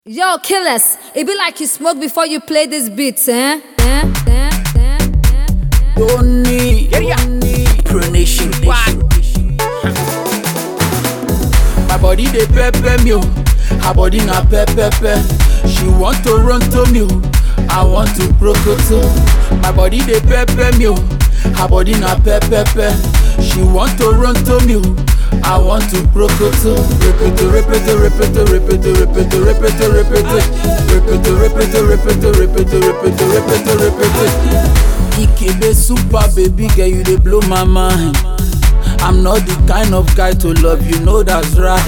Yo, killers, it be like you smoke before you play this beat, eh? eh? eh? eh? eh? Tony, Tony, Pronation, My body dey pepper me, oh. her body na pepper. She want to run to me, oh. I want to prokoto. My body dey pepper me, oh. her body na pepper. She want to run to me, oh. I want to prokoto. Repeat, repeat, repeat, repeat, repeat, repeat, repeat, repeat, repeat, repeat, repeat, repeat, repeat, repeat. Ikebe super baby girl, you dey blow my mind. I'm not the kind of guy to love you, know that's right.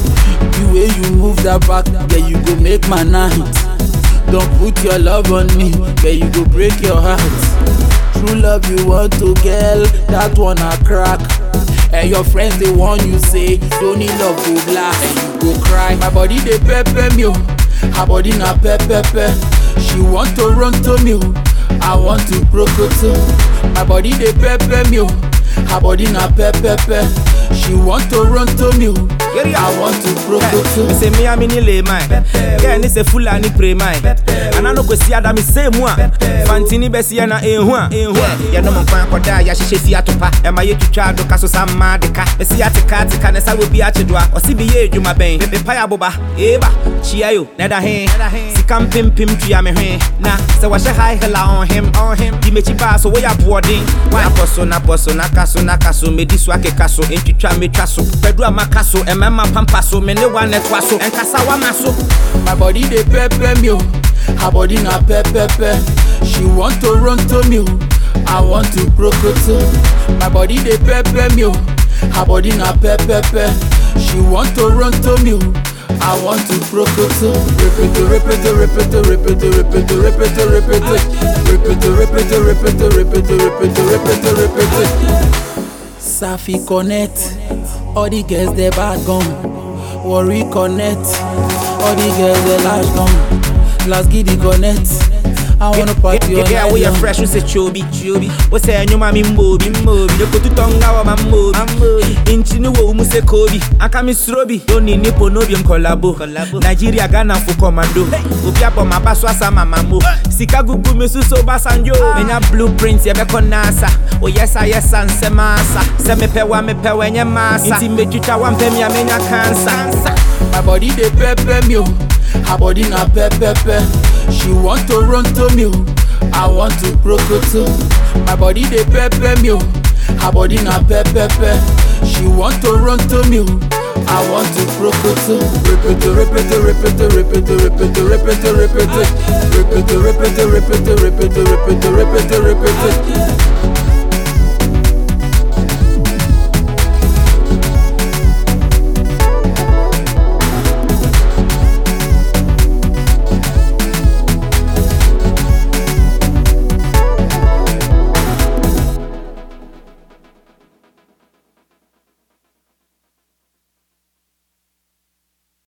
The way you move that back, yeah, you go make my night. Don't put your love on me, yeah, you go break your heart. True love you want to girl, that one a crack. And your friends they want you say, don't need love go black, and you go cry. My body they pepper me, oh. her body na pepper. She want to run to me, oh. I want to prokoto. My body they pepper me, oh. her body na pepper. She want to run to me, oh. I want to prokoto. Me say me a me ni lay mine. Girl ni say fulani pray mine. Ana no kwesi ada me say mu a. Fantini besi ya na ehu a. Ya no mo kwan koda ya hyehyɛ fi atopa. E ma ye twitwa do kaso samma de ka. Besi ateka ateka ne sa wo bi akyedwa. Ɔsi bi ye adwuma bɛn. Me pa ya boba. Eba. Chia yo. Na da he. Sika mpempem tua me hwe. Na sɛ wɔhyɛ high hela on him on him. Di mechi ba so wo ya boɔden. Na pɔ so na pɔ so na ka so na ka so. Medi so akeka so. Ntwitwa metwa so. Pɛdu a maka so. Ɛmɛma pampa so. Me ne wa ne toa so. Ɛnkasa wa ma so. My body they pepper me, oh. her body na pepper. She want to run to me, oh. I want to prokoto. My body they pepper me, oh. her body na pepper. She want to run to me, oh. I want to prokoto. Repeat, repeat, repeat, repeat, repeat, repeat, repeat, repeat, repeat, repeat, repeat, repeat, repeat, repeat. Safi connect, all the girls they bad gone. Worry connect, all the girls they lash gone. Last giddy connect, I wanna party all Yeah, night we are long. fresh, we say chobi, chobi. We say nyuma mi mbobi, mbobi. Yoko tu tonga wa mambobi, mambobi. Inchi ni wo umu se kobi, aka mi srobi. Doni nipo nobi mkolabo, Nigeria Ghana fu commando. Obi abo mabaso asa mamamo. Sika gugu mi suso basanjo. Menya blueprints ya beko nasa. O yesa yesa nse masa. Se me pewa me pewa nye masa. Inti me chucha wa mpemi ya menya cancer. My body they pepper me, oh. her body na pepper. She want to run to me, oh. I want to prokoto. My body they pepper me, oh. her body na pepper. She want to run to me, oh. I want to prokoto. Repeat, repeat, repeat, repeat, repeat, repeat, repeat, repeat, repeat, repeat, repeat, repeat, repeat, repeat, repeat.